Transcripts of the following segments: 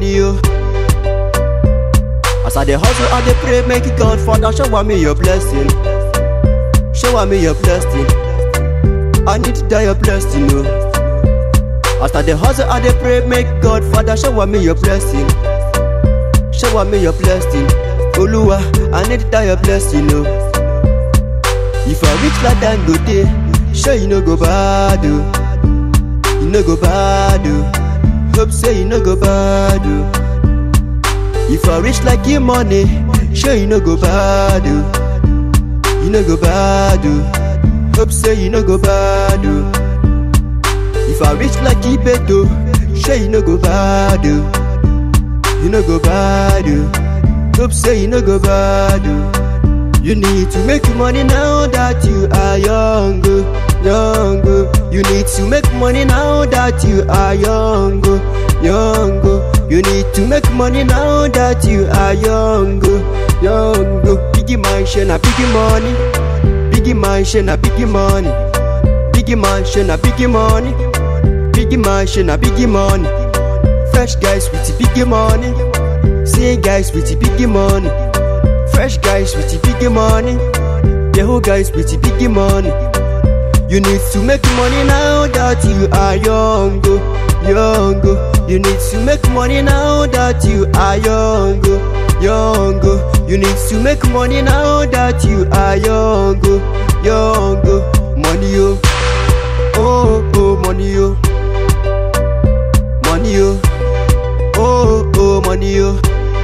money yo. As I dey hustle, I dey pray, make it God Father shower me your blessing. Shower me your blessing. I need to die your blessing, no. As I dey hustle, I dey pray, make God Father shower me your blessing. Shower me your blessing. Oluwa, I need to die your blessing, no. If I reach like Dangote, sure you no go bad, oh. You no go bad, oh. Hope say you no go bad, oh. If I reach like your money, sure you no go bad, oh. You no go bad, oh. Hope say you no go bad, oh. If I reach like Ibeto, sure you no go bad, oh. You no go bad, oh. Hope say you no go bad, oh. You need to make money now that you are young, oh, young. oh. You need to make money now that you are young, oh, young. oh. You need to make money now that you are young, oh, young. oh. Biggie mansion, a biggie money. Biggie mansion, a biggie money. Biggie mansion, a biggie money. Biggie mansion, a biggie money. Fresh guys with the biggie money. See guys with the biggie money. Fresh guys with the biggie money. Yahoo guys with the biggie money. You need to make money now that you are young, oh, young. oh. You need to make money now that you are young, oh, young. oh. You need to make money now that you are young, oh, young. oh. Money, oh, oh, oh, money, oh, money, oh, oh, oh, money, oh.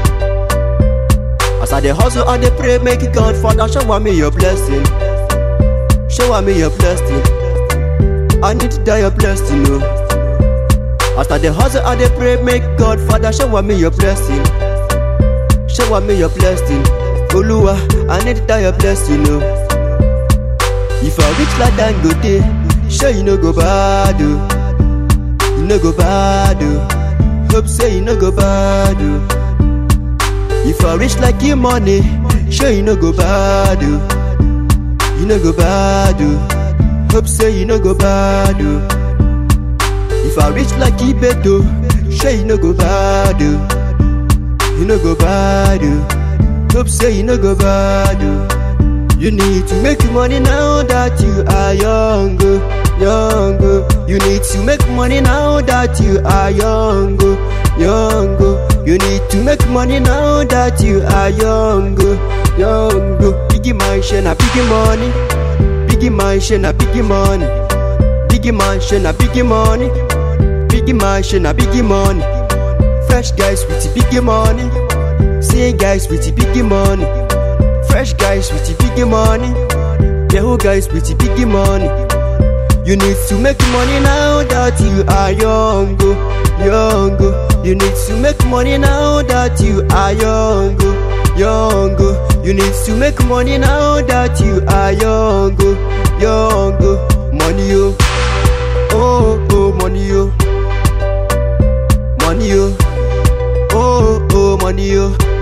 As I dey hustle, I dey pray, make it God Father shower me your blessing. Shower me your blessing. I need to die your blessing, no. As I dey hustle, I dey pray, make God Father shower me your blessing. Shower me your blessing. Oluwa, I need to die your blessing, no. If I reach like Dangote, sure you no go bad, oh. You no go bad, oh. Hope say you no go bad, oh. If I reach like your money, sure you no go bad, oh. You no go bad, oh. Hope say you no go bad, oh. If I reach like Ibeto, sure you no go bad, oh. You no go bad, oh. Hope say you no go bad, oh. You need to make money now that you are young, oh, young. oh. You need to make money now that you are young, oh, young. oh. You need to make money now that you are young, oh, young. oh. Biggie mansion, a biggie money. Biggie mansion, a biggie money. Biggie mansion, a biggie money. Biggie mansion, a biggie money. Fresh guys with the biggie money. See guys with the biggie money. Fresh guys with the biggie money. Yahoo guys with the biggie money. You need to make money now that you are young, oh, young. oh. You need to make money now that you are young, oh, young. oh. You need to make money now that you are young, oh, young. oh. Money, oh, oh, oh, money, oh, money, oh, oh, oh, money, oh.